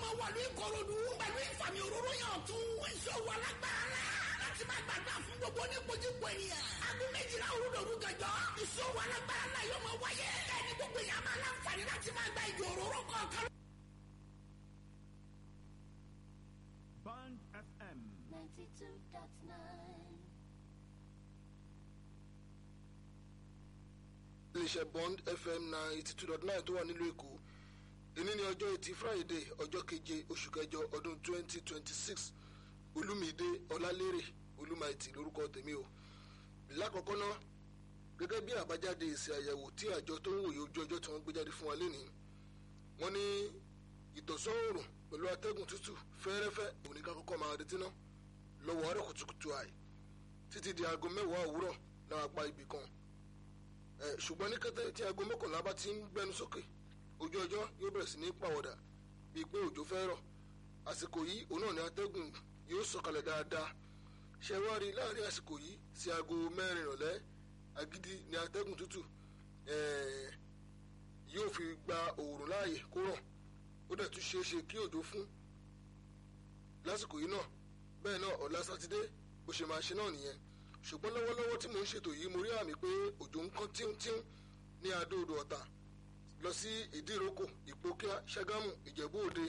máa wà ní ìkòròdú pẹ̀lú ìfàmì òróró yàn tún ìṣòro alágbára láti máa gbàgbà fún gbogbo oníkojúkọ ènìyàn. aago méjìlá òrùdòrú gànjọ́ ìṣòro alágbára náà yóò máa wáyé. ẹni gbogbo èèyàn máa láǹfààní láti máa gba ìjọ òróró kọ̀ọ̀kan. Band FM. 92.9. iléeṣẹ́ bond fm ninety two dot nine tó wà nílùú èkó èní ní ọjọ́ etí friday ọjọ́ keje oṣù kẹjọ ọdún twenty twenty six olúmídé ọlálérè olúmaìtì lórúkọ tèmi o lákọ̀ọ́kọ́ náà gẹ́gẹ́ bí àbájáde èsì àyẹ̀wò tí àjọ tó ń wòye ojú ọjọ́ tí wọ́n gbé jáde fún wa lénìí wọ́n ní ìtọ̀sán oòrùn pẹ̀lú atẹ́gùn tútù fẹ́ẹ́rẹ́fẹ́ òní ká kọ́kọ́ máa retí ná lọ́wọ́ ọ̀rẹ́ kùtùkùtù àì títí di aago mẹ́wàá òwúrọ̀ láwọn apá ibì kan ẹ ṣùgbọ́n ní kété tí aago mọ́kànlá bá ti ń gbẹnu sókè ojú ọjọ́ yóò bẹ̀rẹ̀ sí ní pàwọ̀dà bíi pé òjò fẹ́ rọ̀ àsìkò yìí òun náà ní atẹ́gùn yóò sọ̀kalẹ̀ dáadáa ṣe wá rí láàrin àsìkò yìí sí aago mẹ́rin ìrọ̀lẹ́ agídí ní atẹ́gùn tútù ẹ̀ẹ́ yóò fi gba òòrùn láàyè kó rọ̀ ó dẹ̀ tún ṣeé ṣe kí òjò fún lásìkò yìí náà bẹ́ẹ̀ náà ọ̀la sátidé bó ṣe máa ṣe náà nìyẹn ṣùgbọ́n lọ́wọ́lọ́wọ́ tí mò ń ṣètò yìí mo rí àmì pé òjò ń kán tíúntíún ní adóodò ọ̀tà lọ sí ìdíròkò ìpókíà ṣàgámù ìjẹ̀bú òde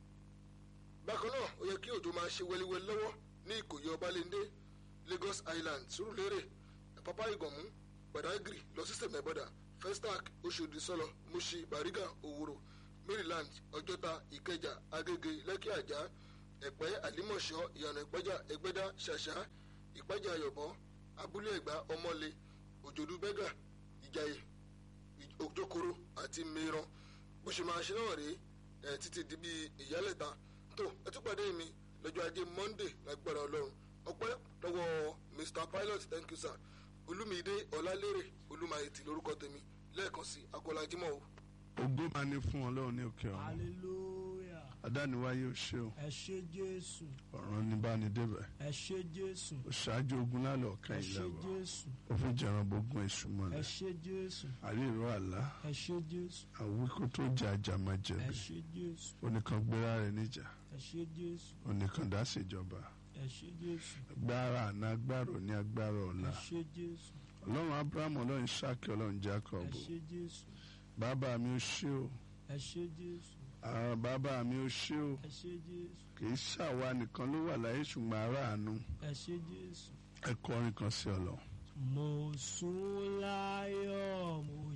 bákan náà ó yẹ kí òjò máa ṣe wẹliwẹli lọ́wọ́ ní ìkòyí ọbalẹ́ndé lagos island surulere pápá ìgànmú badagry lọ sí sèmẹ́bọ̀dà festac oṣòdì sọlọ mushi bariga òwúrò maryland ọjọ́ta ìkẹjà agége lẹ́kì àjà ẹ̀pẹ́ àlímọ̀ṣọ́ ìyànà ìpẹ́jà ẹgbẹ́dá ṣàṣà ìpẹ́jà ayọ̀bọ abúlé ẹ̀gbá ọmọlé òjòdú bẹ́gà ìjàyè òjòkòrò àti mìíràn bó ṣe máa ṣe náà rèé ẹ̀ títí di bí ìyálẹ̀ta tó ẹ tún pàdé mi lọ́jọ́ ajé monday lágbára ọlọ́run ọpẹ́ lọ́wọ́ mr pilot thank you sir olúmídé ọlálérè olúmayètì lórúkọ tèmi lẹ́ẹ̀kan sí akọ́lájímọ̀ o. ògo máa ní fún ọlọ́run ní òkè ọ̀run hallelujah adániwáyé ò ṣe o ẹ ṣé jésù ọ̀ràn ní bá ní débẹ̀ ẹ ṣé jésù ó ṣáájú ogun lálẹ́ ọ̀kan ẹ ṣé ìlàwọ̀ jésù ó fi jẹran gbógun èṣù ẹ mọ́lẹ̀ ṣé jésù àríìró àlá ẹ ṣé jésù àwíkó tó jẹ ajá máa ẹ jẹ̀bi ṣé jésù oníkan gbéra rẹ̀ níjà ẹ ṣé jésù oníkan dá ṣèjọba ẹ ṣé jésù agbára àná agbára òní agbára ọ̀la ẹ ṣé jésù ọlọ́run abrahamu ọlọ́run isaki ọlọ́run ẹ jacob ṣé jésù bàbá mi ò ṣe o ẹ ṣé jésù àwọn bàbá mi ò ṣe o ẹ ṣé jésù kì í ṣàwa nìkan ló wà láyé ṣùgbọ́n aráàánú ẹ ṣé jésù ẹ kọrin kan sí ọlọ́run. mo sùn láyọ̀ mo